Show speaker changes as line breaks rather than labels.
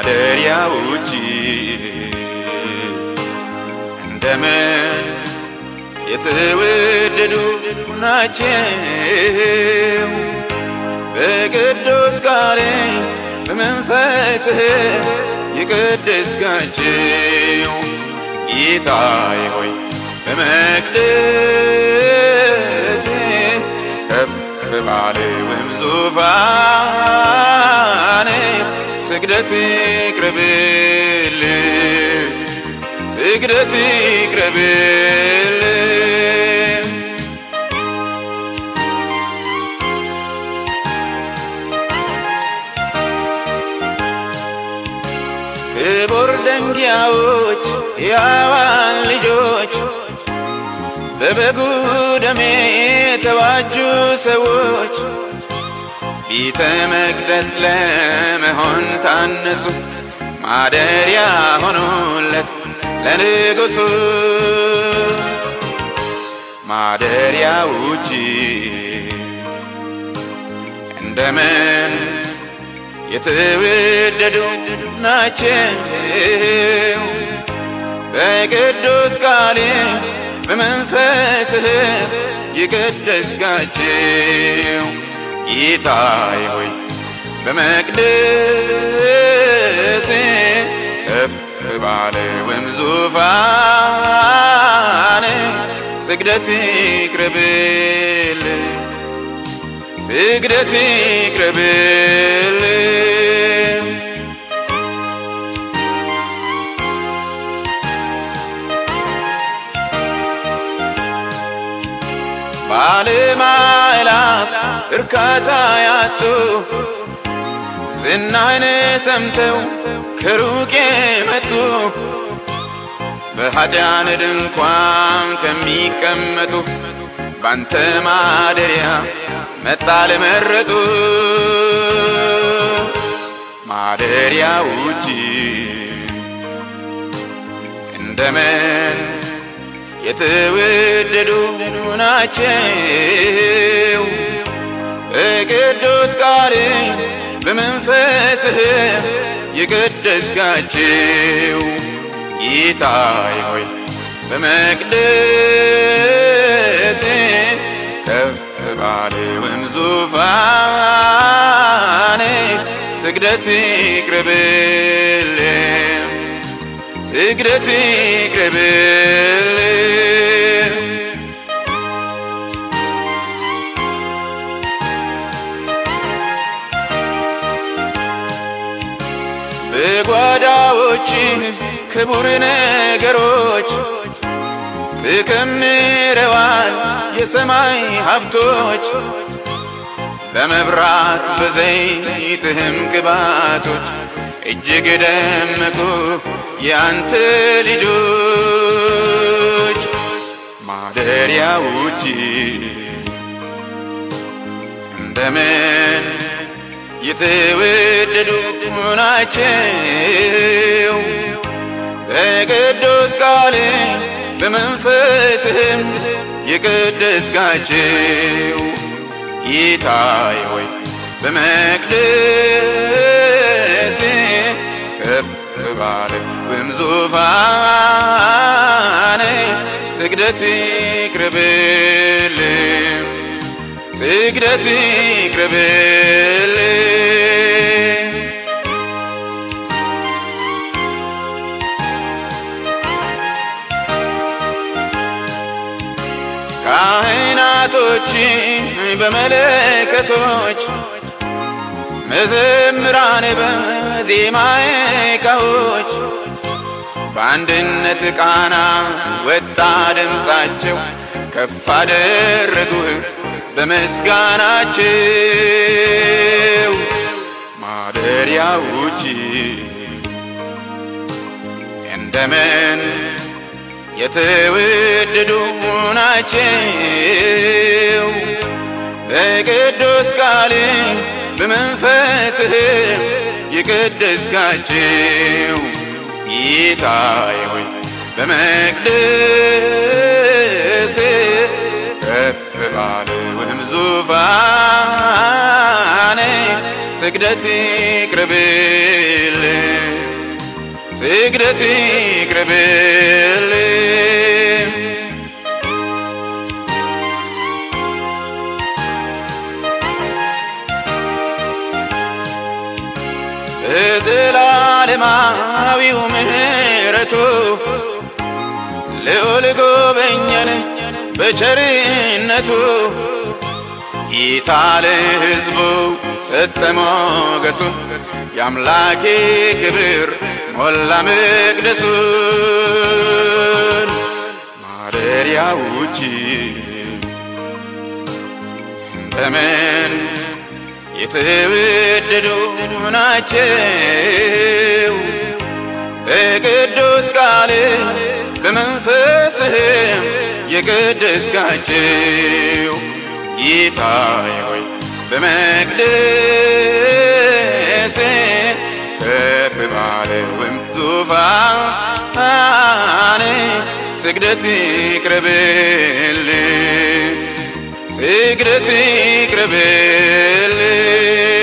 ማደሪያ ውጪ እንደምን የተወደዱ ናቸው በቅዱስ ቃል በመንፈስህ የቀደስካቸው ጌታዬ ሆይ በመቅደስ ከፍ ባለውም ዙፋን ስግደት ይቅረብል ስግደት ይቅረብል ክቡር ደንጊያዎች ያዋን ልጆች በበጉ ደሜ የተዋጁ ሰዎች ቤተ መቅደስ ለመሆን ታነጹ ማደሪያ ሆኑለት ለንጉሱ ማደሪያ ውጪ እንደምን የተወደዱ ናቸው በቅዱስ ቃል በመንፈስህ የቀደስካቸው ጌታዬ ሆይ በመቅደስ ከፍ ባለውም ዙፋን ስግደት ይቅረብል ስግደት ይቅረብል ባለማዕላፍ እርካታ ያጡ ዝናህን ሰምተው ከሩቅ የመጡ በኃጢያን ድንኳን ከሚቀመጡ ባንተ ማደሪያ መጣል መረጡ ማደሪያ ውጪ እንደምን የተወደዱ ናቸው በቅዱስ ቃል በመንፈስህ የቀደስካቸው ጌታዬ ሆይ በመቅደስ ከፍ ባለውም ዙፋን ስግደት ይቅረብል ስግደት ይቅረብል በጓዳዎች ክቡር ነገሮች ተከምረዋል የሰማይ ሀብቶች በመብራት በዘይትህም ቅባቶች እጅግ ደመቁ ያንተ ልጆች ማደሪያ ውጪ እንደምን የተወደዱ ናቸው በቅዱስ ቃል በመንፈስህም የቀደስካቸው ጌታዬ ሆይ በመቅደስ ከፍ ባለውም ዙፋን ስግደት ይቅረብል ስግደት ይቅረብል ካህናቶች በመለከቶች መዘምራን በዜማ ዕቃዎች በአንድነት ቃና ወጣ ድምፃቸው ከፍ አደረጉህ በምስጋናቸው ማደሪያ ውጪ እንደምን የተወደዱ ናቸው በቅዱስ ቃል በመንፈስህ የቀደስካቸው ጌታዬ ሆይ በመቅደስ ከፍ ባለውም ዙፋን ስግደት ይቅረብል ስግደት ይቅረብልኝ በዘላለማዊው ምሕረቱ ልዑል ጎበኘን በቸርነቱ ጌታ ለሕዝቡ ሰጠ ሞገሱን የአምላኬ ክብር ሞላ መቅደሱን ማደሪያዎች በምን የተወደዱ ናቸው በቅዱስ ቃል በመንፈስህም የቀደስካቸው ጌታዬ ሆይ በመቅደስ ከፍ ባለውም ዙፋን ስግደት ይቅረብልኝ ስግደት ይቅረብልኝ